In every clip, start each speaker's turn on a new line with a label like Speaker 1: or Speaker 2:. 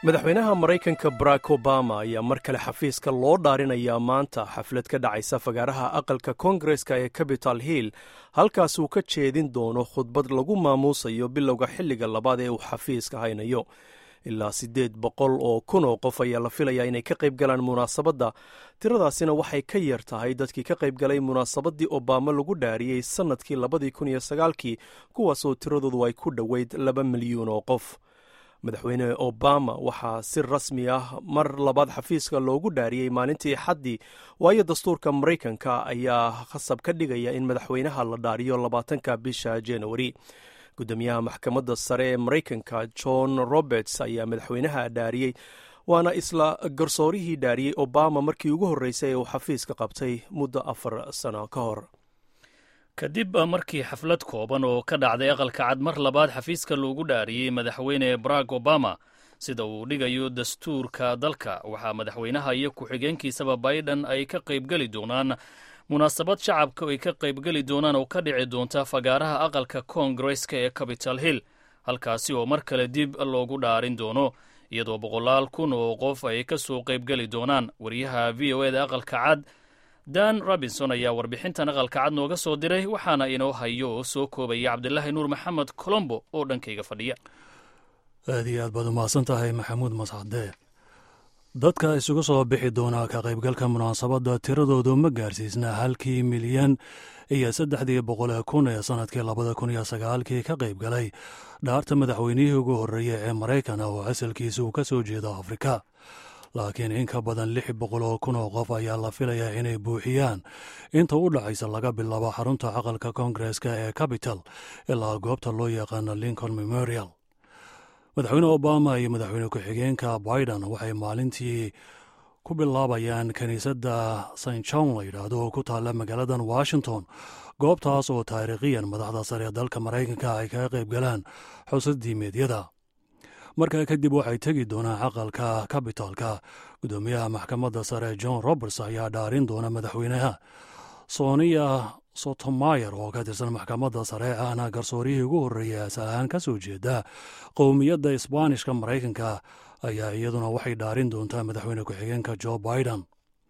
Speaker 1: madaxweynaha maraykanka barack obama ayaa mar kale xafiiska loo dhaarinayaa maanta xaflad ka dhacaysa fagaaraha aqalka koongareska ee capital hill halkaas uu ka jeedin doono khudbad lagu maamuusayo bilowga xilliga labaad ee uu xafiiska haynayo ilaa siddeed boqol oo kun oo qof ayaa la filayaa inay ka qayb galaan munaasabadda tiradaasina waxay ka yar tahay dadkii ka qayb galay munaasabaddii obama lagu dhaariyey sannadkii labadii kun iyo sagaalkii kuwaasoo tiradoodu ay ku dhoweyd laba milyuun oo qof madaxweyne obama waxaa si rasmi ah mar labaad xafiiska loogu dhaariyey maalintii xaddii waayo dastuurka maraykanka ayaa khasab ka dhigaya in madaxweynaha la dhaariyo labaatanka bisha januari gudoomiyaha maxkamadda sare ee maraykanka john roberts ayaa madaxweynaha dhaariyey waana isla garsoorihii dhaariyey obama markii ugu horreysay ee uu xafiiska qabtay muddo afar sano ka hor
Speaker 2: kadib markii xaflad kooban oo ka dhacday aqalka cad mar labaad xafiiska loogu dhaariyey madaxweyne barack obama sida uu dhigayo dastuurka dalka waxaa madaxweynaha iyo ku-xigeenkiisaba biden ay ka qaybgeli doonaan munaasabad shacabka ay ka qaybgeli doonaan oo ka dhici doonta fagaaraha aqalka koongareska ee capital hill halkaasi oo mar kale dib loogu dhaarin doono iyadoo boqolaal kun oo qof ay ka soo qaybgeli doonaan wariyaha v o eda aqalka cad dan robinson ayaa warbixintan aqalka cad nooga soo diray waxaana inoo hayo oo soo koobaya cabdilaahi nuur maxamed colombo oo dhankayga fadhiya
Speaker 3: aad iyo aad baad umahadsan tahay maxamuud mascade dadka isugu soo bixi doonaa ka qaybgalka munaasabadda tiradoodu ma gaarsiisna halkii milyan iyo saddexdii boqol kun ee sannadkii labada kun iyo sagaalkii ka qayb galay dhaarta madaxweynihii ugu horreeya ee maraykan oo asalkiisa uu ka soo jeedo afrika laakiin in ka badan lix boqol oo kun oo qof ayaa la filayaa inay buuxiyaan inta u dhacaysa laga bilaabo xarunta aqalka koongareska ee capital ilaa goobta loo yaqaano lincoln memorial madaxweyne obama iyo madaxweyne ku-xigeenka biden waxay maalintii ku bilaabayaan kiniisadda st john la yidhaahdo oo ku taalla magaaladan washington goobtaas oo taariikhiyan madaxda sare ee dalka maraykanka ay kaga qayb galaan xusad diimeedyada markaa kadib waxay tegi doonaan aqalka kabitaalka gudoomiyaha maxkamadda sare john roberts ayaa dhaarin doona madaxweynaha sonia sotomayer oo ka tirsan maxkamadda sare ahna garsoorihii ugu horreeyay asal ahaan ka soo jeeda qowmiyadda isbaanishka maraykanka ayaa iyaduna waxay dhaarin doontaa madaxweyne ku-xigeenka jo biden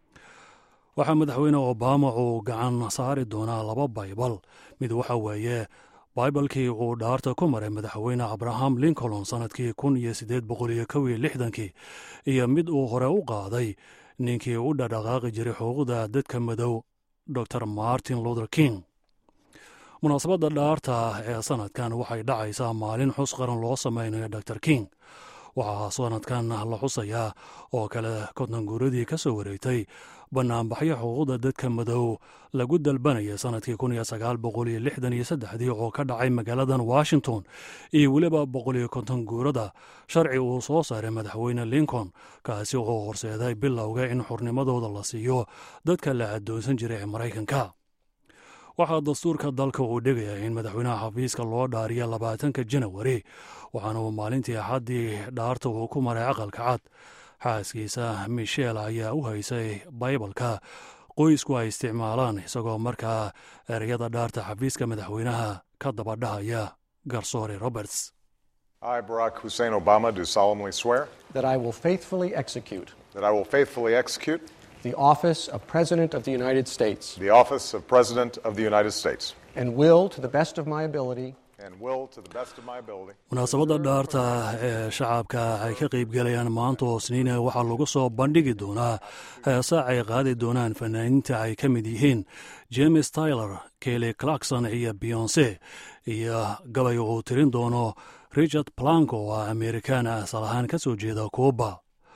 Speaker 3: waxaa madaxweyne obama uu gacan saari doonaa laba baybal mid waxa weeye baibalkii uu dhaarta ku maray madaxweyne abraham lincoln sannadkii kun iyo siddeed boqol iyo kow iyo lixdankii iyo mid uu hore u qaaday ninkii u dhadhaqaaqi jiray xuquuqda dadka madow dor martin luther king munaasabadda dhaarta ee sannadkan waxay dhacaysaa maalin xus qaran loo samaynayo dor king waxaa sannadkan la xusayaa oo kale kodnanguuradii ka soo wareegtay bannaanbaxyo xuquuqda dadka madow lagu dalbanaya sannadkii kun iyo sagaal boqol iyo lixdan iyo saddexdii oo ka dhacay magaaladan washington iyo weliba boqol iyo konton guurada sharci uu soo saaray madaxweyne lincoln kaasi oo horseeday bilowga in xurnimadooda la siiyo dadka la addoonsan jiray ee maraykanka waxaa dastuurka dalka uu dhigayaa in madaxweynaha xafiiska loo dhaariya labaatanka janawari waxaana uu maalintii axaddii dhaarta uu ku maray aqalka cad xaaskiisa michel ayaa u haysay baybalka qoysku ay isticmaalaan isagoo markaa ereyada dhaarta xafiiska madaxweynaha ka daba dhahaya garsoore roberts
Speaker 4: I, Barack Hussein Obama, do solemnly swear
Speaker 5: that I will faithfully execute
Speaker 4: that I will faithfully execute
Speaker 5: the office of President of the United States
Speaker 4: the office of President of the United States
Speaker 5: and will, to the best of my ability,
Speaker 4: and will, to the best of my ability,
Speaker 3: munaasabadda dhaarta ee shacabka ay ka qaybgalayaan maanta oo sniina waxaa lagu soo bandhigi doonaa heesa ay qaadi doonaan fanaaniinta ay ka mid yihiin james tyler kelly clarkson iyo beyonse iyo gabay uu tirin doono richard plank oo ah amerikaan asal ahaan ka soo jeeda kuuba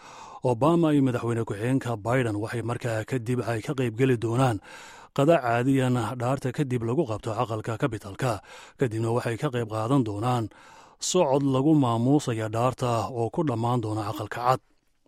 Speaker 3: obama iyo madaxweyne ku-xigeenka biden waxay markaa kadib ay ka qaybgeli doonaan qada caadiyan dhaarta kadib lagu qabto aqalka kabitalka kadibna waxay ka qayb qaadan doonaan socod lagu maamuusaya dhaarta oo ku dhammaan doona aqalka cad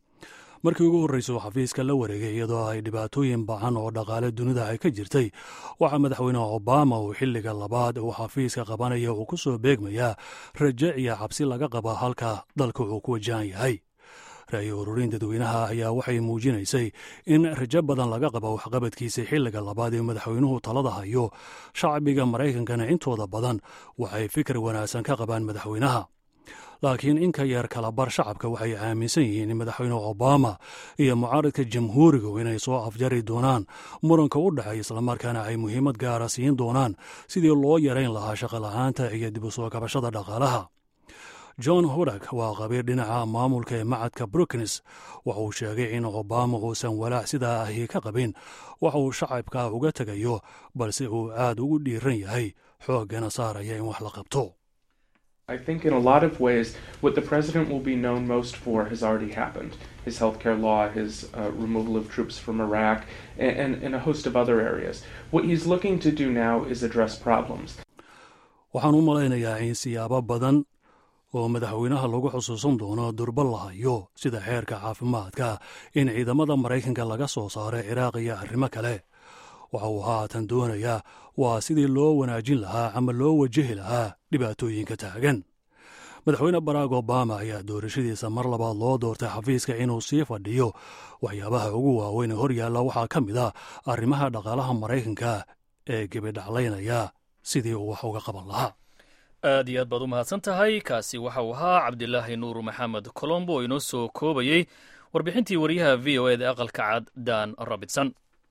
Speaker 3: markii ugu horreysay uu xafiiska la wareegay iyadoo ay dhibaatooyin bacan oo dhaqaale dunida ay ka jirtay waxaa madaxweyne obama uu xilliga labaad uu xafiiska qabanaya uu ku soo beegmayaa raje iyo cabsi laga qaba halka dalka uu ku wajahan yahay ra'yi ururin dadweynaha ayaa waxay muujinaysay in rajo badan laga qabo waxqabadkiisa xilliga labaad ee madaxweynuhu talada hayo shacbiga maraykankana intooda badan waxay fikir wanaagsan ka qabaan madaxweynaha laakiin in ka yar kala bar shacabka waxay aaminsan yihiin in madaxweyne obama iyo mucaaradka jamhuurigu inay soo afjari doonaan muranka u dhexeeya islamarkaana ay muhiimad gaara siin doonaan sidii loo yarayn lahaa shaqola'aanta iyo dib u soo kabashada dhaqaalaha john hudak waa qabiir dhinaca maamulka ee macadka brooknes waxa uu sheegay in obama uusan walaac sidaa ahi ka qabin waxa uu shacabka uga tegayo balse uu aad ugu dhiiran yahay xooggana saaraya in wax la qabto
Speaker 6: I think in a lot of ways, what the president will be known most for has already happened. His healthcare law, his uh, removal of troops from Iraq, and, and, and a host of other areas. What he's looking to do now is address problems.
Speaker 3: waxaan u malaynayaa in siyaabo badan oo madaxweynaha lagu xusuusan doono durba la hayo sida xeerka caafimaadka in ciidamada maraykanka laga soo saaro ciraaq iyo arrimo kale waxa uu haatan doonayaa waa sidii loo wanaajin lahaa ama loo wajahi lahaa dhibaatooyinka taagan madaxweyne barack obama ayaa doorashadiisa mar labaad loo doortay xafiiska inuu sii fadhiyo waxyaabaha ugu waaweyn ee hor yaalla waxaa ka mid a arrimaha dhaqaalaha maraykanka ee gebidhaclaynaya sidii uu wax uga qaban lahaa
Speaker 2: aad iyo aad baad u mahadsan tahay kaasi waxa uu ahaa cabdilaahi nuur maxamed colombo oo inoo soo koobayey warbixintii wariyaha v o eda aqalka cad dan robinson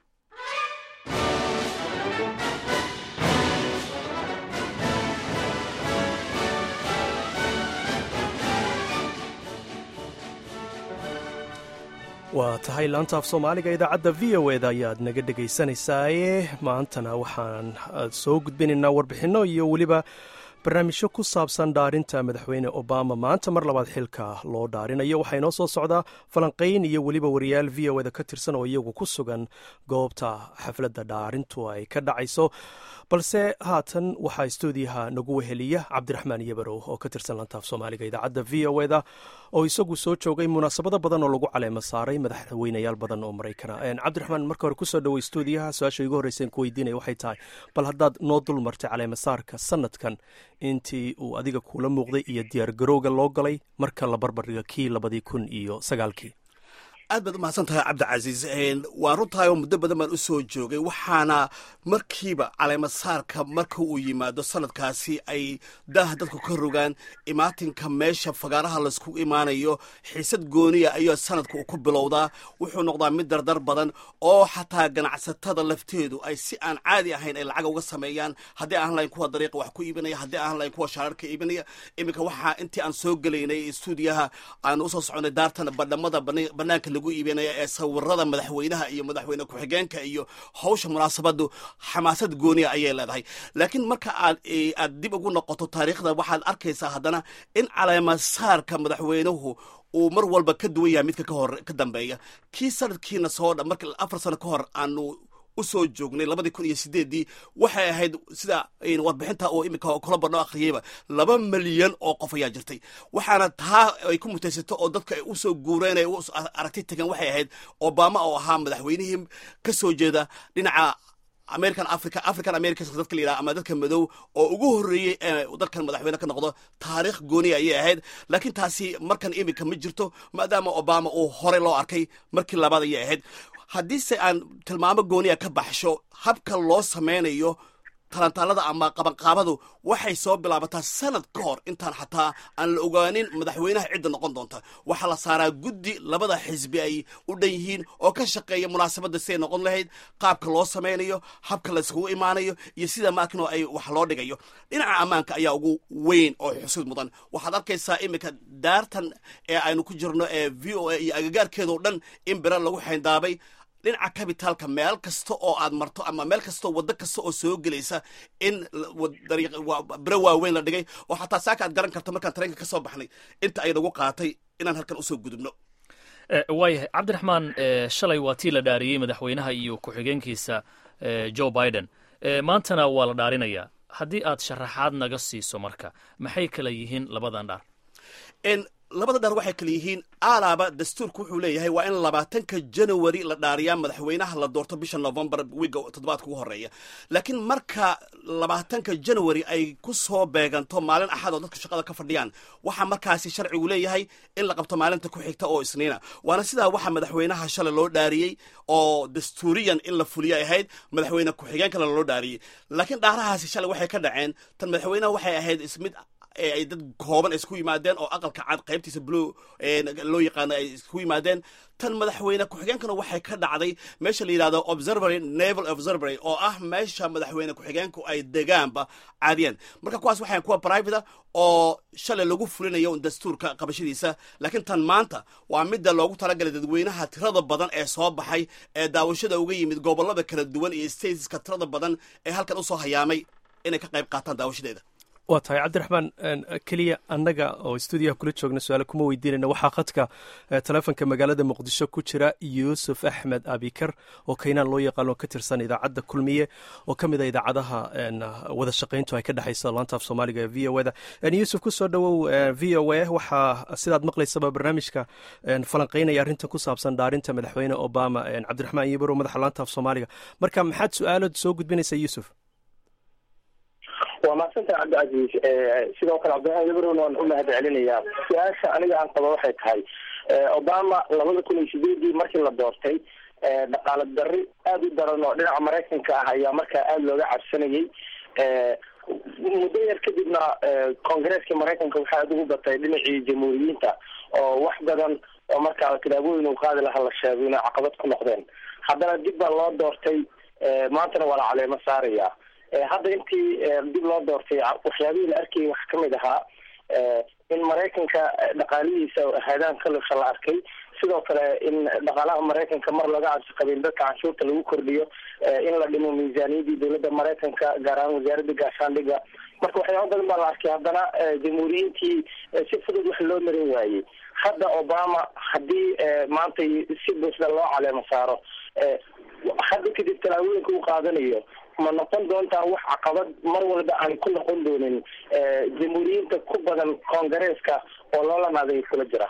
Speaker 1: waa tahay laanta af soomaaliga idaacadda v o eda ayaad naga dhegaysanaysaye maantana waxaan soo gudbinaynaa warbixinno iyo weliba barnaamijyo ku saabsan dhaarinta madaxweyne obama maanta mar labaad xilka loo dhaarinayo waxaa inoo soo socdaa falanqayn iyo weliba wariyaal v o eda ka tirsan oo iyagu ku sugan goobta xafladda dhaarintu ay ka dhacayso balse haatan waxaa stuudiyaha nagu weheliya cabdiraxmaan yabarow oo ka tirsan lantaaf soomaaliga idaacadda v o eda oo isagu soo joogay munaasabado badan oo lagu caleemo saaray madaxweynayaal badan oo maraykana cabdiraxmaan marka hore kusoo dhawey stuudiyaha su-aasha igu horreysan ku weydiinaya waxay tahay bal haddaad noo dul martay caleemasaarka sanadkan intii uu adiga kuula muuqday iyo diyaargarowga loo galay marka la barbardhiga kii labadii kun iyo sagaalkii
Speaker 7: aad baad u mahadsan tahay cabdicasiis waan runtahay oo muddo badan baan u soo joogay waxaana markiiba caleemasaarka marka uu yimaado sanadkaasi ay daaha dadku ka rogaan imaatinka meesha fagaaraha laysku imaanayo xiisad gooniya ayuu sanadka uu ku bilowdaa wuxuu noqdaa mid dardar badan oo xataa ganacsatada lafteedu ay si aan caadi ahayn ay lacaga uga sameeyaan haddii aan lahayn kuwa dariiqa wax ku iibinaya haddii aan lahayn kuwa shaararka iibinaya iminka waxaa intii aan soo gelaynay stuudiyaha aan usoo soconay daartan badhamada banaanka lagu iibinaya ee sawirada madaxweynaha iyo madaxweyne ku-xigeenka iyo hawsha munaasabadu xamaasad gooniya ayay leedahay laakiin marka aad aad dib ugu noqoto taariikhda waxaad arkaysaa haddana in caleemasaarka madaxweynuhu uu mar walba ka duwan yahay midka kahor ka dambeeya kii sanadkiina soo dha marka afar sano ka hor aanu usoo joognay labadii kun iyo sideeddii waxay ahayd sida warbixinta oo iminka colombo noo akhriyeyba laba milyan oo qof ayaa jirtay waxaana taa ay ku mutaysato oo dadka ay usoo guureen ay aragti tagan waxay ahayd obama oo ahaa madaxweynihii ka soo jeeda dhinaca american africa african americans dadka la yidhaha ama dadka madow oo ugu horreeyey ee dalkan madaxweyne ka noqdo taariikh gooniya ayay ahayd laakiin taasi markan iminka ma jirto maadaama obama uu horey loo arkay markii labaad ayay ahayd haddiise aan tilmaamo gooniya ka baxsho habka loo sameynayo talantaalada ama qabanqaabadu waxay soo bilaabataa sanad ka hor intaan xataa aan la ogaanin madaxweynaha cidda noqon doonta waxaa la saaraa guddi labada xisbi ay u dhan yihiin oo ka shaqeeya munaasabadda siday noqon lahayd qaabka loo sameynayo habka layskugu imaanayo iyo sida maakinoo ay wax loo dhigayo dhinaca ammaanka ayaa ugu weyn oo xusuud mudan waxaad arkaysaa iminka daartan ee aynu ku jirno ee v o a iyo agagaarkeedao dhan in bere lagu xayndaabay dhinaca kabitaalka meel kasta oo aad marto ama meel kastao waddo kasta oo soo gelaysa in biro waaweyn la dhigay oo xataa saaka aad garan karto markaan tareenka ka soo baxnay inta ay nagu qaatay inaan halkan usoo gudubno
Speaker 2: waayahay cabdiraxmaan shalay waa tii la dhaariyey madaxweynaha iyo ku-xigeenkiisa joe biden maantana waa la dhaarinayaa haddii aad sharaxaad naga siiso marka maxay kala yihiin labadan dhaar
Speaker 7: labada dhaar waxay kala yihiin alaaba dastuurku wuxuu leeyahay waa in labaatanka january la dhaariyaa madaxweynaha la doorto bisha novembar wiga toddobaadka ugu horeeya laakiin marka labaatanka january ay ku soo beeganto maalin axad oo dadka shaqada ka fadhiyaan waxaa markaasi sharcigu leeyahay in la qabto maalinta ku xigta oo isniina waana sidaa waxaa madaxweynaha shalay loo dhaariyey oo dastuuriyan in la fuliyo ahayd madaxweyne ku-xigeen kalena loo dhaariyey laakiin dhaarahaasi shalay waxay ka dhaceen tan madaxweynaha waxay ahayd ismid ee ay dad kooban ay isku yimaadeen oo aqalka cad qaybtiisa blue loo yaqaano ay isku yimaadeen tan madaxweyne ku-xigeenkana waxay ka dhacday meesha la yidhahdo observatory naval observatory oo ah meesha madaxweyne ku-xigeenku ay degaanba caadiyeen marka kuwaas waxay kuwa private oo shalay lagu fulinayo dastuurka qabashadiisa laakiin tan maanta waa midda loogu talagalay dadweynaha tirada badan ee soo baxay ee daawashada uga yimid gobolada kala duwan iyo stateska tirada badan ee halkan usoo hayaamay inay ka qayb qaataan daawashadeeda
Speaker 1: waa tahay cabdiraxmaan keliya annaga oo stuudiyaha kula joogna su-aale kuma weydiinayna waxaa khadka teleefonka magaalada muqdisho ku jira yuusuf axmed abikar oo kaynaan loo yaqaano ka tirsan idaacadda kulmiye oo ka mid a idaacadaha wada shaqayntu ay ka dhexayso laanta af soomaaliga ee v o da yuusuf kusoo dhowow v o a waxaa sidaad maqlaysaba barnaamijka falanqaynaya arrintan ku saabsan dhaarinta madaxweyne obama cabdiraxmaan yibaro madaxa laanta af soomaaliga marka maxaad su-aalood soo gudbinaysaa yuusuf
Speaker 8: waa maadsantaha cabdicasiis sidoo kale cabdiraxmaan yabron waan u mahad celinayaa su-aasha aniga aan qabo waxay tahay obama labada kun iyo sideedii markii la doortay dhaqaale dari aada u daran oo dhinaca maraykanka ah ayaa markaa aada looga cabsanayay muddo yar kadibna koongareeska maraykanka waxaa aada ugu batay dhinacii jamhuuriyiinta oo wax badan oo markaa tilaabooyin uu qaadi lahaa la sheegay inay caqabad ku noqdeen haddana dib baa loo doortay maantana waa la caleemo saaraya hadda intii dib loo doortay waxyaabihii la arkayay waxaa kamid ahaa in maraykanka dhaqaalihiisa haadaan kalusha la arkay sidoo kale in dhaqaalaha maraykanka mar laga cabsi qabin dadka canshuurta lagu kordhiyo in la dhimo miisaaniyadii dowladda maraykanka gaar ahaan wasaaradda gaashaandhiga marka waxyaaba badan baa la arkay haddana jamhuuriyiintii si fudud wax loo marin waayey hadda obama haddii maanta si buuxda loo caleemo saaro hadda kadib talaabooyinka uu qaadanayo ma noqon doontaa wax caqabad mar walba aan ku noqon doonin jamhuuriyiinta ku badan koongareeska oo loolanaaday kula jira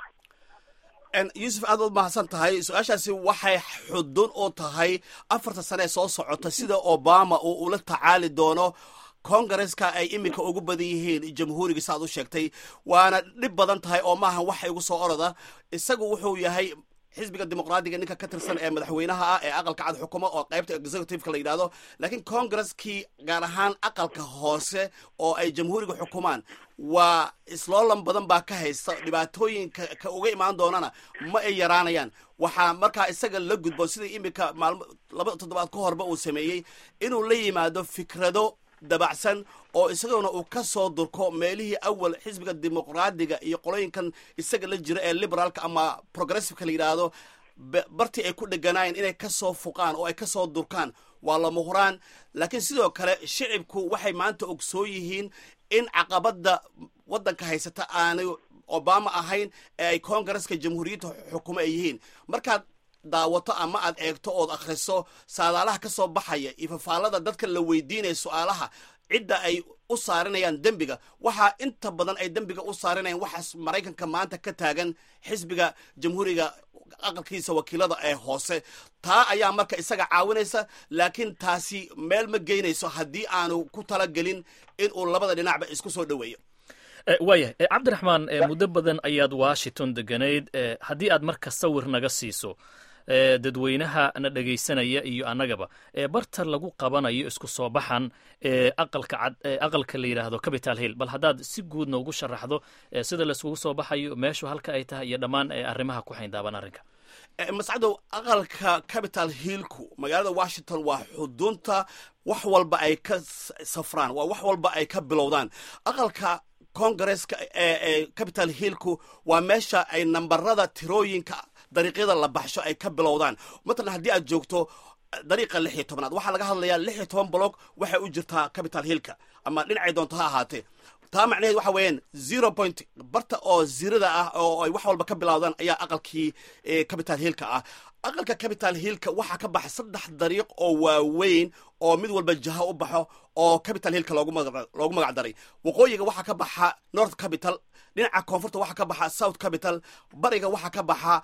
Speaker 7: yuusuf aad u mahadsan tahay su-aashaasi waxay xudun u tahay afarta sane ee soo socota sida obama uu ula tacaali doono kongareska ay iminka ugu badan yihiin jamhuuriga saaad u sheegtay waana dhib badan tahay oo maaha waxa igu soo oroda isagu wuxuu yahay xisbiga dimuqraadiga ninka ka tirsan ee madaxweynaha ah ee aqalka cad xukumo oo qaybta executiveka la yidhahdo laakiin congaresskii gaar ahaan aqalka hoose oo ay jamhuuriga xukumaan waa isloolan badan baa ka haysta dhibaatooyinka ka uga imaan doonana ma ay yaraanayaan waxaa markaa isaga la gudbo sida iminka maalmo laba toddobaad ka horba uu sameeyey inuu la yimaado fikrado dabacsan oo isaguna uu ka soo durko meelihii awal xisbiga dimuqraadiga iyo qolooyinkan isaga la jira ee liberaalka ama progressiveka la yidhaahdo bartii ay ku dheganaayeen inay ka soo fuqaan oo ay ka soo durkaan waa lama huraan laakiin sidoo kale shicibku waxay maanta ogsoon yihiin in caqabadda waddanka haysata aanay obama ahayn ee ay kongareska jamhuuriyadda xukumo ay yihiin markaad daawato ama aad eegto ood akhriso saadaalaha ka soo baxaya iyo fafaalada dadka la weydiinaya su-aalaha cidda ay u saarinayaan dembiga waxaa inta badan ay dembiga u saarinayaan waxaas maraykanka maanta ka taagan xisbiga jamhuuriga aqalkiisa wakiilada ee hoose taa ayaa marka isaga caawinaysa laakiin taasi meel ma geynayso haddii aanu ku talagelin in uu labada dhinacba isku soo dhoweeyo
Speaker 2: waayahay cabdiraxmaan muddo badan ayaad washington deganayd haddii aad marka sawir naga siiso dadweynaha na dhegaysanaya iyo annagaba barta lagu qabanayo isku soo baxan aqalka cad aqalka la yidhaahdo capital hill bal haddaad si guud noogu sharaxdo sida laiskugu soo baxayo meeshu halka ay tahay iyo dhammaan arrimaha ku xayndaaban arrinka
Speaker 7: mascadow aqalka capital hillku magaalada washington waa xudunta wax walba ay ka safraan waa wax walba ay ka bilowdaan aqalka congareska ee capital hillku waa meesha ay nambarada tirooyinka dariiqyada la baxsho ay ka bilowdaan matalan haddii aad joogto dariiqa lix iyo tobnaad waxaa laga hadlayaa lix iyo toban block waxay u jirtaa capital hillka ama dhinacay doonto ha ahaatee taa macnaheed waxa weeyaan zero point barta oo zirada ah oo ay wax walba ka bilowdaan ayaa aqalkii capital hillka ah aqalka capital hillka waxaa ka baxa saddex dariiq oo waaweyn oo mid walba jaha u baxo oo capital hillka loogu magac daray waqooyiga waxaa ka baxa north capital dhinaca koonfurta waxaa ka baxa south capital bariga waxaa ka baxa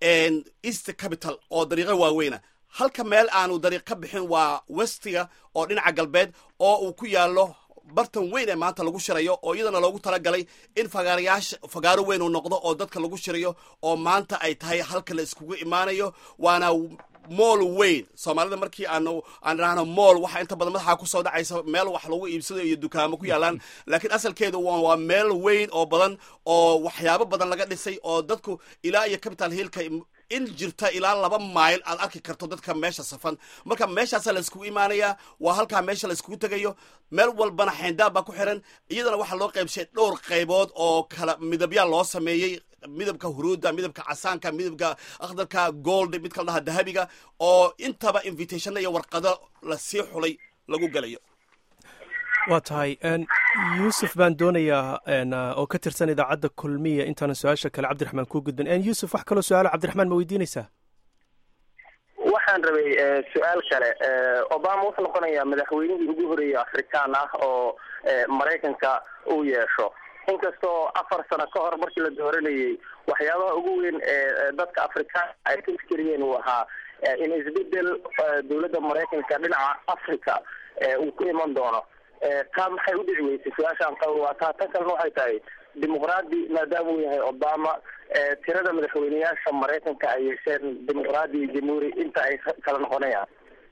Speaker 7: east capital oo dariiqo waaweyna halka meel aanu dariiq ka bixin waa westiga oo dhinaca galbeed oo uu ku yaalo bartan weyn ee maanta lagu shirayo oo iyadana loogu talagalay in fagaarayaasha fagaaro weyn uu noqdo oo dadka lagu shirayo oo maanta ay tahay halka la iskugu imaanayo waana mool weyn soomaalida markii aanu aan idhaahno mool waxa inta badan madaxa kusoo dhacaysa meel wax lagu iibsado iyo dukaamo ku yaalaan laakiin asalkeedu waa waa meel weyn oo badan oo waxyaabo badan laga dhisay oo dadku ilaa iyo capital hillka in jirta ilaa laba mayl aad arki karto dadka meesha safan marka meeshaasaa layskugu imaanayaa waa halkaa meesha layskugu tegayo meel walbana xayndaab baa ku xiran iyadana waxaa loo qaybshay dhowr qaybood oo kala midabyaa loo sameeyey midabka huruudda midabka casaanka midabka akhdarka gold mid kala dhaha dahabiga oo intaba invitationna iyo warqado lasii xulay lagu gelayo
Speaker 1: waa tahay yuusuf baan doonayaa oo ka tirsan idaacadda kulmiya intaanan su-aasha kale cabdiraxmaan kuu gudbin yuusuf wax kaloo su-aalo cabdiraxmaan ma weydiinaysaa
Speaker 8: waxaan rabay su-aal kale obama wuxuu noqonayaa madaxweynihii ugu horeeyey afrikaan ah oo maraykanka uu yeesho inkastoo afar sano ka hor markii la dooranayey waxyaabaha ugu weyn ee dadka afrikaanka ay ka fikeriyeen uu ahaa in isbedel dowladda maraykanka dhinaca africa uu ku iman doono taa maxay u dhici weysay su-aashaan qaba waa taa tan kalena waxay tahay dimuqraadi maadaama uu yahay obama tirada madaxweyneyaasha maraykanka ay yeesheen dimuqraadi iyo jamhuuri inta ay kala noqonayaan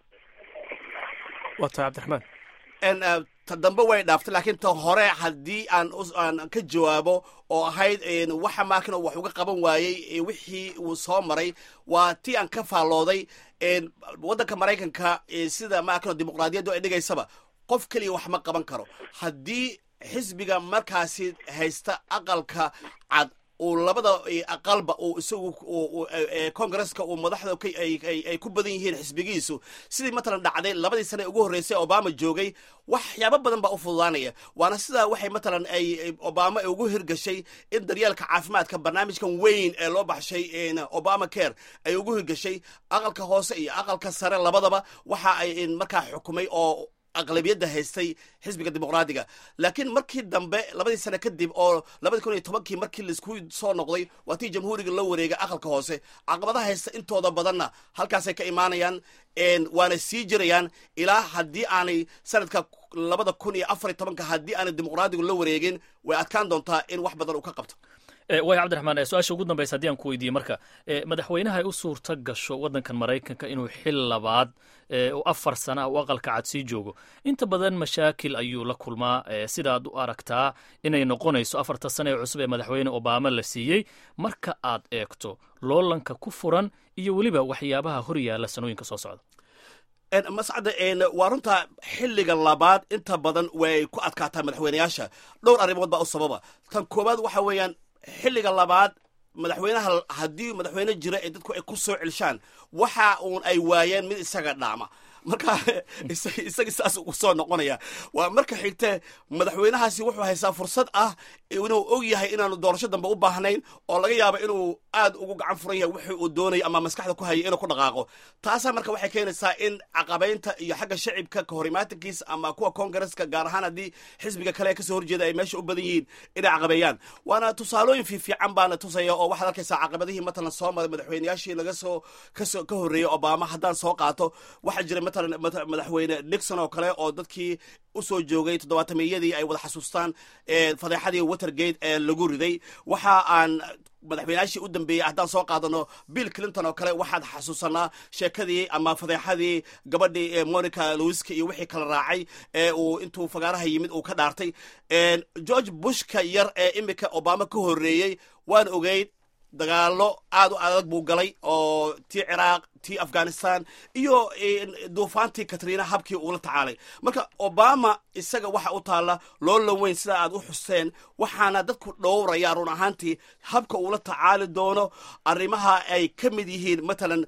Speaker 1: waa tahay cabdiraxmaan
Speaker 7: ta dambe way dhaaftay laakiin ta hore haddii aan aan ka jawaabo oo ahayd waxa maakin wax uga qaban waayey wixii uu soo maray waa tii aan ka faallooday waddanka maraykanka sida maakin dimuqraadiyaddu ay dhigaysaba qof keliya wax ma qaban karo haddii xisbiga markaasi haysta aqalka cad uu labada aqalba uu isagu congresska uu madaxda ay ku badan yihiin xisbigiisu sidii matalan dhacday labadii sane ugu horreysay obama joogay waxyaabo badan baa u fududaanaya waana sidaa waxay matalan ay obama ugu hirgashay in daryeelka caafimaadka barnaamijkan weyn ee loo baxshay obama care ay ugu hirgashay aqalka hoose iyo aqalka sare labadaba waxa ay markaa xukumay oo aqlabiyadda haystay xisbiga dimuqraadiga laakiin markii dambe labadii sane kadib oo labadii kun iyo tobankii markii laisku soo noqday waa tii jamhuuriga la wareegay aqalka hoose caqabadaha haysta intooda badanna halkaasay ka imaanayaan waana sii jirayaan ilaa haddii aanay sanadka labada kun iyo afar iyo tobanka haddii aanay dimuqraadigu la wareegin way adkaan doontaa in wax badan uu ka qabto
Speaker 2: waaya cabdiraxmaan su-aasha ugu dambaysa haddii aan ku weydiiye marka madaxweynaha ay u suurta gasho waddankan maraykanka inuu xil labaad oo afar sana ah u aqalka cad sii joogo inta badan mashaakil ayuu la kulmaa sidaad u aragtaa inay noqonayso afarta sane ee cusub ee madaxweyne obama la siiyey marka aad eegto loolanka ku furan iyo weliba waxyaabaha hor yaalla sanooyinka soo socda
Speaker 7: mascadda waa runta xilliga labaad inta badan way ku adkaataa madaxweyneyaasha dhowr arrimood baa u sababa tan koowaad waxa weeyaan xilliga labaad madaxweynaha haddii madaxweyne jira ee dadku ay ku soo celshaan waxa uun ay waayeen mid isaga dhaama marka isaga saas uu soo noqonaya waa marka xigte madaxweynahaasi wuxuu haystaa fursad ah inuu og yahay inaanu doorasho dambe u baahnayn oo laga yaabo inuu aad ugu gacan furan yahay wixii uu doonayo ama maskaxda ku hayay inuu ku dhaqaaqo taasaa marka waxay keenaysaa in caqabaynta iyo xagga shacibka kahorimatankiisa ama kuwa kongareska gaar ahaan haddii xisbiga kale ee kasoo horjeeda ay meesha u badan yihiin inay caqabeeyaan waana tusaalooyin fiifiican baana tusaya oo waxaad arkaysaa caqabadihii matalan soo maray madaxweyneyaashii laga soo kasoo ka horreeyey obama haddaan soo qaato waxaa jira matalan madaxweyne nixon oo kale oo dadkii usoo joogay toddobaatameyadii ay wada xasuustaan fadeexadii watergate ee lagu riday waxa aan madaxweyneyaashii u dambeeyey haddaan soo qaadano bill clinton oo kale waxaad xasuusanaa sheekadii ama fadeexadii gabadhii monica lewiska iyo wixii kala raacay ee uu intuu fagaaraha yimid uu ka dhaartay george bushka yar ee imika obama ka horreeyey waan ogeyd dagaalo aad u adag buu galay oo tii ciraaq tii afghanistan iyo duufaantii katriina habkii uula tacaalay marka obama isaga waxa u taalla loola weyn sida aad u xuseen waxaana dadku dhowraya run ahaantii habka uula tacaali doono arrimaha ay ka mid yihiin matalan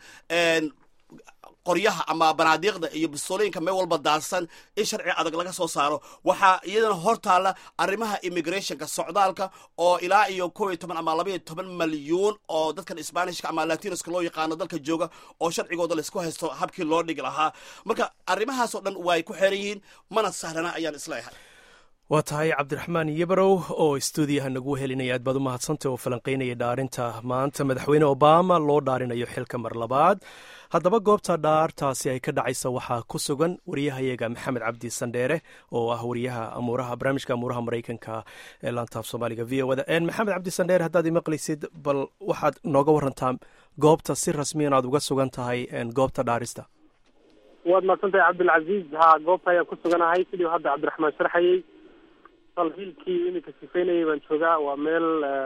Speaker 7: qoryaha ama banaadiiqda iyo bistoolayinka meel walba daadsan in sharci adag laga soo saaro waxaa iyadana hor taalla arrimaha immigrationka socdaalka oo ilaa iyo kow iyo toban ama laba iyo toban malyuun oo dadkan sbanishka ama latinoska loo yaqaano dalka jooga oo sharcigooda laysku haysto habkii loo dhigi lahaa marka arrimahaasoo dhan way ku xeeran yihiin mana sahlana ayaan isleeyahay
Speaker 1: waa tahay cabdiraxmaan yabarow oo stuudiyaha nagu helinaya aad baad u mahadsantay oo falanqaynaya dhaarinta maanta madaxweyne obama loo dhaarinayo xilka mar labaad haddaba goobta dhaartaasi ay ka dhacaysa waxaa ku sugan wariyahayaga maxamed cabdi sandheere oo ah wariyaha amuuraha barnaamijka amuuraha maraykanka ee laantaaf soomaaliga v o da maxamed cabdi sandheere haddaad imaqlaysid bal waxaad nooga warantaa goobta si rasmiyan aad uga sugan tahay goobta dhaarista
Speaker 9: waad mahadsantahay cabdilcaziiz ha goobta ayaan ku suganahay sidii hadda cabdiraxmaan sharxayey salhiilkii iminka sifaynayay baan joogaa waa meel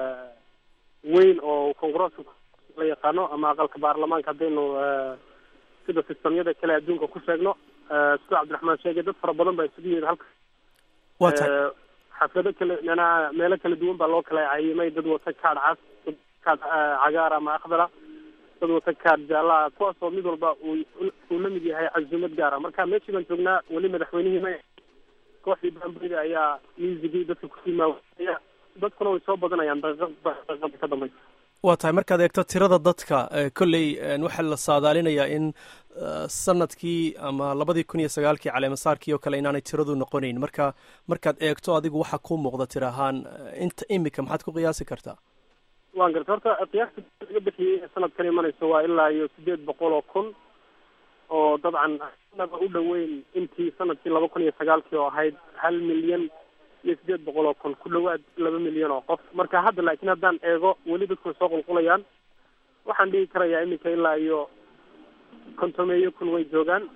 Speaker 9: weyn oo kongareeska la yaqaano ama aqalka baarlamaanka haddaynu sida sistamyada kale adduunka ku sheegno sidoo cabdiraxmaan sheegay dad fara badan baa isugu yimid halka
Speaker 1: waa tahay
Speaker 9: xaflado kale manaa meelo kala duwan baa loo kala cayimay dad wata kaadh cas dad kaadh cagaar ama akhdara dad wata kaadh jaalaha kuwaas oo mid walba uu uu la mid yahay cazumad gaara marka meeshii baan joognaa weli madaxweynihii ma kooxdii baamburida ayaa miisigii dadka kusii maawaya dadkuna way soo badanayaan daqiiqad daqiiqada ka dambaysa
Speaker 1: waa tahay markaad eegto tirada dadka kolley waxaa la saadaalinayaa in sanadkii ama labadii kun iyo sagaalkii caleemasaarkii oo kale inaanay tiradu noqonayn marka markaad eegto adigu waxaa ku muuqda tir ahaan inta imika maxaad ku qiyaasi kartaa
Speaker 9: waan garta horta qiyaasta laga bixiyey sanadkan imanayso waa ilaa iyo sideed boqol oo kun oo dabcan naba u dhoweyn intii sanadkii laba kun iyo sagaalkii oo ahayd hal milyan iyo sideed boqol oo kun ku dhawaad laba milyan oo qof marka hadda laakiin haddaan eego weli dadku way soo qulqulayaan waxaan dhigi karayaa iminka ilaa iyo kontomeeyo kun way joogaan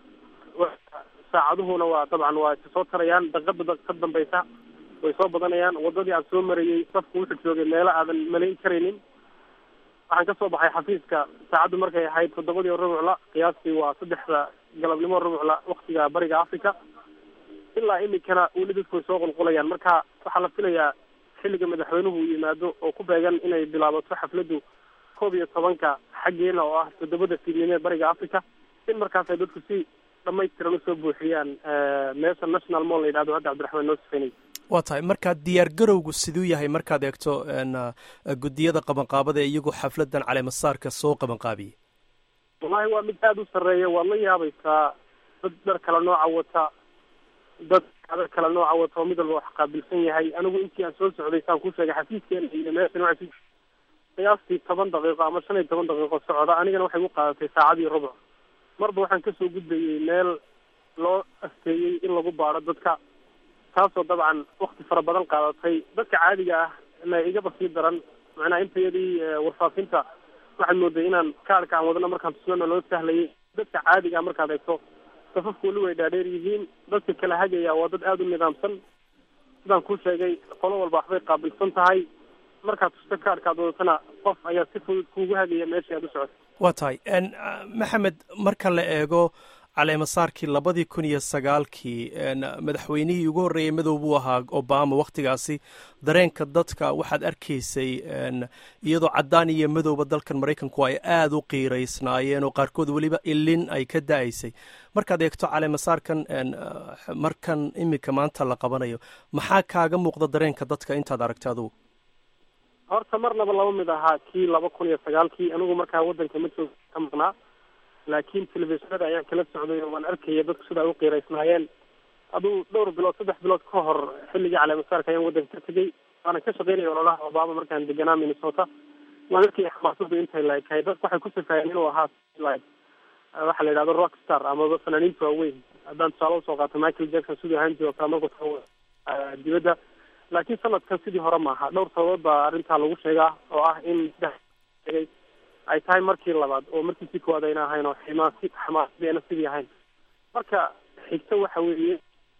Speaker 9: saacaduhuna waa dabcan waa isa soo tarayaan daqiiqada ka dambaysa way soo badanayaan wadadii aan soo marayey safku wuxuu joogay meelo aadan malayn karaynin waxaan ka soo baxay xafiiska saacaddu markay ahayd toddobadii rubucla qiyaastii waa saddexda galabnimo rubucla waktiga bariga africa ilaa imikana weli dadku way soo qulqulayaan marka waxaa la filayaa xilliga madaxweynuhu uu yimaado oo ku beegan inay bilaabato xafladdu koob iyo tobanka xaggeena oo ah toddobada fiidnimee bariga africa in markaas ay dadku si dhamaystiran usoo buuxiyaan meesha national mall la yidhahdo hadda cabdiraxmaan noo sifaynay
Speaker 1: waa tahay markaa diyaar garowgu siduu yahay markaad eegto guddiyada qabanqaabada ee iyagu xafladan caleemasaarka soo qabanqaabiyey
Speaker 9: wallahi waa mid aada u sarreeya waad la yaabaysaa dad dhar kala nooca wata dad adar kala nooca wata oo mid walba wax qaabilsan yahay anigu intii aan soo socday saan ku sheegay xafiiskeena iyo meeshan waxay qiyaastii toban daqiiqo ama shan iyo toban daqiiqo socda anigana waxay u qaadatay saacadii rubuc marba waxaan kasoo gudbayey meel loo asteeyey in lagu baadho dadka taasoo dabcan wakti fara badan qaadatay dadka caadiga ah na igaba sii daran macnaha intayadii warfaafinta waxaad mooday inaan kaarhka aan wadana markaan tusnana loo sahlayay dadka caadiga ah markaad eegto safafku weli way dhaadheer yihiin dadka kala hagaya waa dad aada u nidaamsan sidaan kuu sheegay qolo walba waxbay qaabilsan tahay markaad tusto kaarhkaad wadatana qof ayaa si fudud kuugu hagaya meeshii aad u socotay
Speaker 1: waa tahay maxamed marka la eego caleemasaarkii labadii kun iyo sagaalkii madaxweynihii ugu horreeyey madow buu ahaa obama wakhtigaasi dareenka dadka waxaad arkaysay iyadoo caddaan iyo madowba dalkan maraykanku ay aada u qiiraysnaayeen oo qaarkood weliba ilin ay ka da-aysay markaad eegto caleemasaarkan markan iminka maanta la qabanayo maxaa kaaga muuqda dareenka dadka intaad aragta adugu
Speaker 9: horta marnaba laba mid ahaa kii laba kun iyo sagaalkii anigu markaa waddanka ma joog ka maqnaa laakiin telefishinada ayaan kala socday oo waan arkaya dadku sida ay u qiiraysnaayeen aduu dhowr bilood saddex bilood ka hor xilligii caleemasaarka ayaan waddanka ka tegey waana ka shaqeynaya ololaha obama markaan deganaa minnesota waan arkaya xamaasadu intay laekahay dadku waxay ku sifaayeen inuu ahaa like waxa la yidhahdo rock star amaba fanaaniinta waaweyn haddaan tusaale usoo qaato michael jackson siduu ahaan jiro kale markuu tago dibadda laakiin sanadkan sidii hore maaha dhowr sababood baa arrintaa lagu sheegaa oo ah in sheegay ay tahay markii labaad oo markiisii koowaad ayna ahayn oo ximaasi xamaasadeena sidii ahayn marka xigta waxa weeye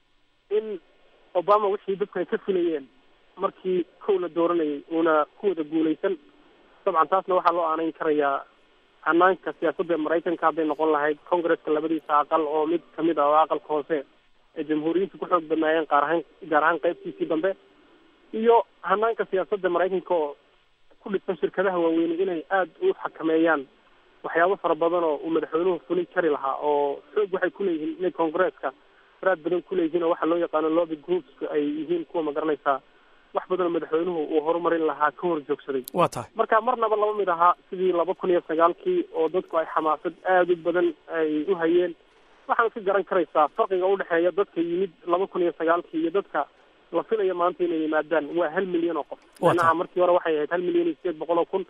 Speaker 9: in obama wixii dadku ay ka filayeen markii kow la dooranayay uuna ku wada guulaysan dabcan taasna waxaa loo aanayn karayaa hanaanka siyaasadda maraykanka hadday noqon lahayd congresska labadiisa aqal oo mid kamid ah oo aqalka hoose ee jamhuuriyiintu ku xoog badnaayeen qaar ahaan gaar ahaan qaybtiisii dambe iyo hanaanka siyaasadda maraykanka oo ku dhisan shirkadaha waaweyne inay aada u xakameeyaan waxyaabo fara badan oo uu madaxweynuhu fulin kari lahaa oo xoog waxay kuleeyihiin inay congresska faraad badan kuleeyihiin oo waxaa loo yaqaano lobby groups ay yihiin kuwa magaranaysaa wax badanoo madaxweynuhu uu horumarin lahaa ka hor joogsaday
Speaker 1: waa tahay
Speaker 9: marka marnaba laba mid ahaa sidii laba kun iyo sagaalkii oo dadku ay xamaasad aada u badan ay u hayeen waxaad ka garan karaysaa farqiga udhexeeya dadka yimid laba kun iyo sagaalkii iyo dadka la filaya maanta inay yimaadaan waa hal milyan oo qof manaha markii hore waxay ahayd hal milyan iyo sideed boqol oo kun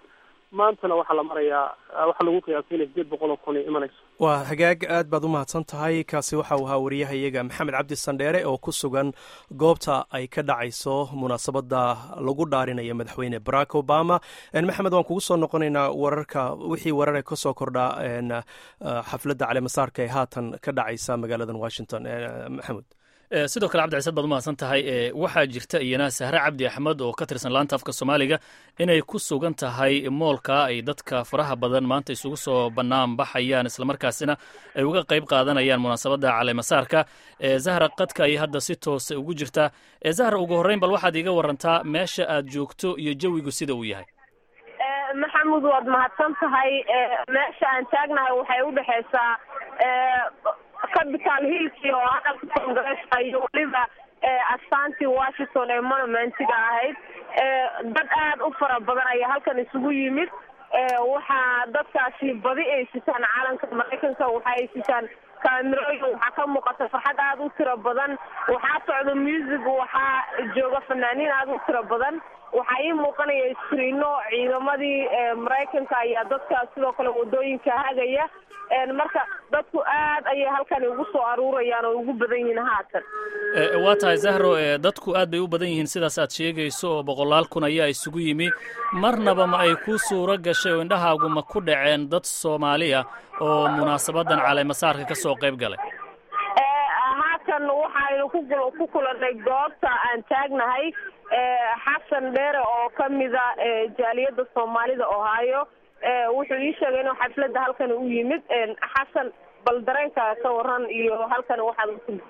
Speaker 9: maantana waxaa la marayaa waxaa lagu qiyaasay inay sideed boqol oo kun ay imanayso
Speaker 1: waa hagaag aad baad u mahadsan tahay kaasi waxa uu ahaa wariyahayaga maxamed cabdi sandheere oo ku sugan goobta ay ka dhacayso munaasabadda lagu dhaarinayo madaxweyne barack obama maxamed waan kugu soo noqonaynaa wararka wixii warare ka soo kordhaa xafladda caleemasaarka ee haatan ka dhacaysa magaaladan washington maxamed
Speaker 2: sidoo kale cabdicasad baad umahadsan tahay waxaa jirta iyana sahre cabdi axmed oo ka tirsan laanta afka soomaaliga inay ku sugan tahay moolka ay dadka faraha badan maanta isugu soo bannaan baxayaan islamarkaasina ay uga qayb qaadanayaan munaasabadda caleemasaarka zahra qadka ayay hadda si toose ugu jirtaa zahra ugu horreyn bal waxaad iiga warantaa meesha aad joogto iyo jawigu sida uu yahay
Speaker 10: maxamud waad mahadsan tahay meesha aan taagnahay waxay udhexaysaa capital hillkii oo aqalka congresska iyo weliba astaantii washington ee monumentiga ahayd dad aad u fara badan ayaa halkan isugu yimid waxaa dadkaasi badi ay sitaan calanka maraykanka waxa ay sitaan kaamirooyin waxaa ka muuqata farxad aada u tiro badan waxaa socda music waxaa jooga fanaaniin aada u tiro badan waxaa ii muuqanaya skriino ciidamadii maraykanka ayaa dadka sidoo kale wadooyinka hagaya marka dadku aad ayay halkani ugu soo aruurayaan oo ugu badan yihiin haatan
Speaker 2: waa tahay zahro dadku aad bay u badan yihiin sidaas aad sheegayso oo boqolaal kun ayaa isugu yimi marnaba ma ay ku suuro gashay oo indhahaagu ma ku dhaceen dad soomaaliya oo munaasabadan caleemasaarka ka soo qayb galay
Speaker 10: haatan waxaynu ku kulanay goobta aan taagnahay xasan dheere oo kamida jaaliyadda soomaalida ohio wuxuu ii sheegay inuu xafladda halkan u yimid xasan bal dareenka ka waran iyo halkan waxaad u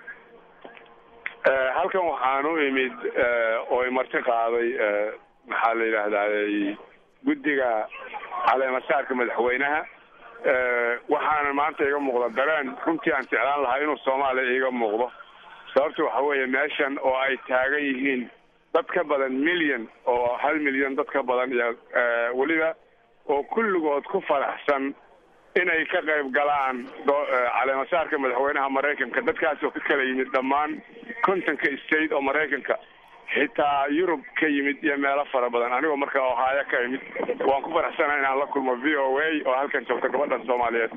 Speaker 11: halkan waxaan u imid oo imarti qaaday maxaa la yidhaahdaa guddiga caleemasaarka madaxweynaha waxaana maanta iga muuqda dareen runtii aan jeclaan lahaa inuu soomaaliya iiga muuqdo sababta waxa weeye meeshan oo ay taagan yihiin dad ka badan milyan oo hal milyan dad ka badan iyo weliba oo kulligood ku faraxsan inay ka qayb galaan caleemasaarka madaxweynaha maraykanka dadkaas oo ka kala yimid dhammaan kontonka state oo maraykanka xitaa yurub ka yimid iyo meelo fara badan anigoo marka ohaayo ka imid waan ku faraxsanahay inaan la kulmo v o a oo halkan joogta gabadhan soomaaliyeed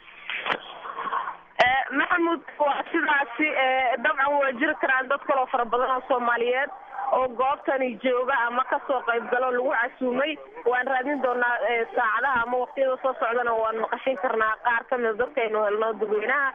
Speaker 10: maxamud waa sidaasi dabcan waa jiri karaan dad kaloo fara badan oo soomaaliyeed oo goobtani jooga ama kasoo qayb galo lagu casuumay waan raadin doonaa saacadaha ama waqtiyada soo socdana waan maqashin karnaa qaar kamida dadkaynu helno dadweynaha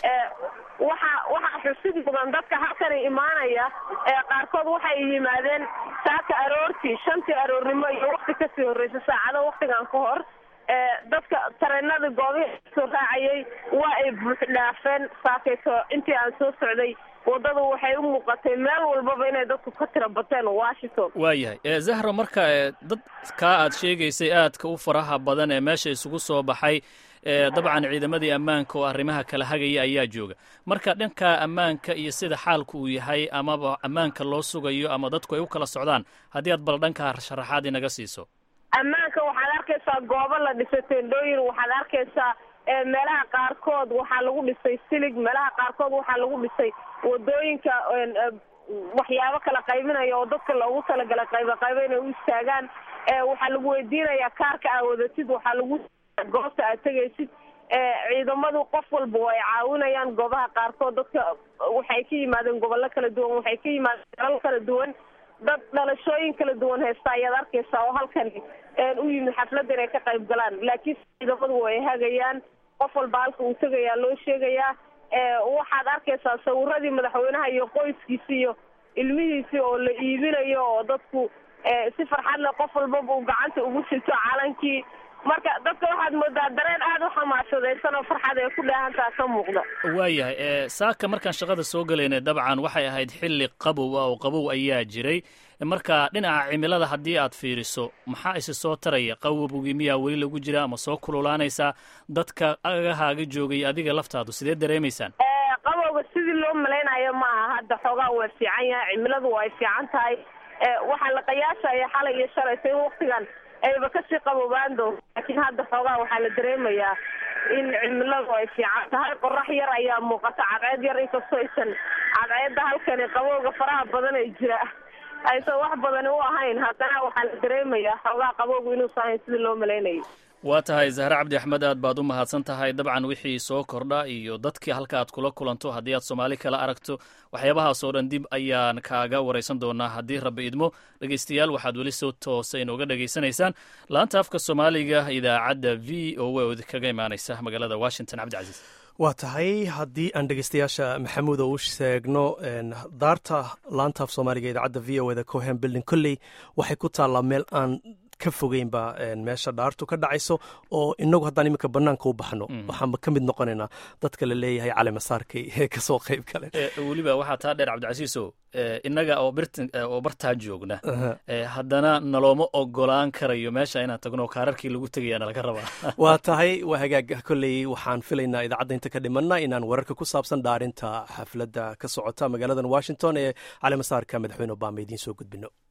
Speaker 10: waxa waxaa xusid mudan dadka halkani imaanaya qaarkood waxay yimaadeen saaka aroortii shantii aroornimo iyo wakti kasii horreysa saacado waktigan ka hor dadka tareenada goobihii soo raacayay waa ay buux dhaafeen saakayto intii aan soo socday waddadu waxay u muuqatay meel walbaba inay dadku ka tira bateen washington
Speaker 2: waayahay zahra marka dad kaa aad sheegaysay aadka u faraha badan ee meesha isugu soo baxay dabcan ciidamadii ammaanka oo arrimaha kala hagaya ayaa jooga marka dhanka ammaanka iyo sida xaalku uu yahay amaba ammaanka loo sugayo ama dadku ay u kala socdaan haddii aad bal dhanka sharaxaad inaga siiso
Speaker 10: ammaanka waxaad arkaysaa goobo la dhisay tendhooyin waxaad arkaysaa meelaha qaarkood waxaa lagu dhisay silig meelaha qaarkood waxaa lagu dhisay wadooyinka waxyaabo kala qaybinaya oo dadka loogu talagalay qayba qaybo inay u istaagaan waxaa lagu weydiinayaa kaarka aa wadatid waxaa lagu goobta aad tegaysid ciidamadu qof walba way caawinayaan goobaha qaarkood dadka waxay ka yimaadeen gobollo kala duwan waxay ka yimaadeen dalal kala duwan dad dhalashooyin kala duwan haysta ayaad arkaysaa oo halkani u yimid xafladda inay ka qayb galaan laakiin ciidamadu way hagayaan qof walba halka uu tegayaa loo sheegayaa waxaad arkaysaa sawiradii madaxweynaha iyo qoyskiisi iyo ilmihiisii oo la iibinayo oo dadku si farxad leh qof walbaba uu gacanta ugu sito calankii marka dadka waxaad moodaa dareen aada u xamaasadaysan oo farxad ay ku dheehantaa ka muuqda
Speaker 2: waayahay saaka markaan shaqada soo gelaynay dabcan waxay ahayd xilli qabow ah oo qabow ayaa jiray marka dhinaca cimilada haddii aad fiiriso maxaa isi soo taraya qabowgii miyaa weli lagu jira ama soo kululaanaysaa dadka agahaaga joogay adiga laftaadu sidee dareemaysaan
Speaker 10: qabowga sidii loo malaynayo ma aha hadda xoogaa waa fiican yahay cimiladu waa ay fiican tahay waxaa la qiyaasaya xalay iyo shalaysa in waktigan ayba kasii qaboobaan doonto laakiin hadda xoogaa waxaa la dareemayaa in cimiladu ay fiican tahay qorax yar ayaa muuqata cadceed yar inkastoo aysan cadceedda halkani qabowga faraha badan ay jira aysan wax badani u ahayn haddana waxaa la dareemayaa xoogaa qabowgu inuusan ahayn sidii loo malaynayay
Speaker 2: waa tahay zahre cabdi axmed aad baad u mahadsan tahay dabcan wixii soo kordha iyo dadkii halka aad kula kulanto haddii aad soomaali kala aragto waxyaabahaasoo dhan dib ayaan kaaga waraysan doonaa haddii rabbi idmo dhegeystayaal waxaad weli soo toosa inooga dhegaysanaysaan laanta afka soomaaliga idaacadda v o a oo kaga imaanaysa magaalada washington cabdicasiis
Speaker 1: waa tahay haddii aan dhegeystayaasha maxamuud oo u sheegno daarta laanta af soomaaliga idaacadda v o eda cohen building kolley waxay ku taallaa meel aan ka fogeynba meesha dhaartu ka dhacayso oo inagu haddaan iminka banaanka u baxno waxaanba ka mid noqonaynaa dadka la leeyahay calimasaarkay ee kasoo qayb gale
Speaker 2: weliba waxaa taa dheer cabdicasiiso innaga oo oo bartaa joogna haddana nalooma ogolaan karayo meesha inaan tagno kaararkii lagu tegayaana laga rabaa
Speaker 1: waa tahay waa hagaag kolley waxaan filaynaa idaacadda inta ka dhimanna inaan wararka ku saabsan dhaarinta xafladda ka socota magaaladan washington ee calimasaarka madaxweyne obama idiin soo gudbino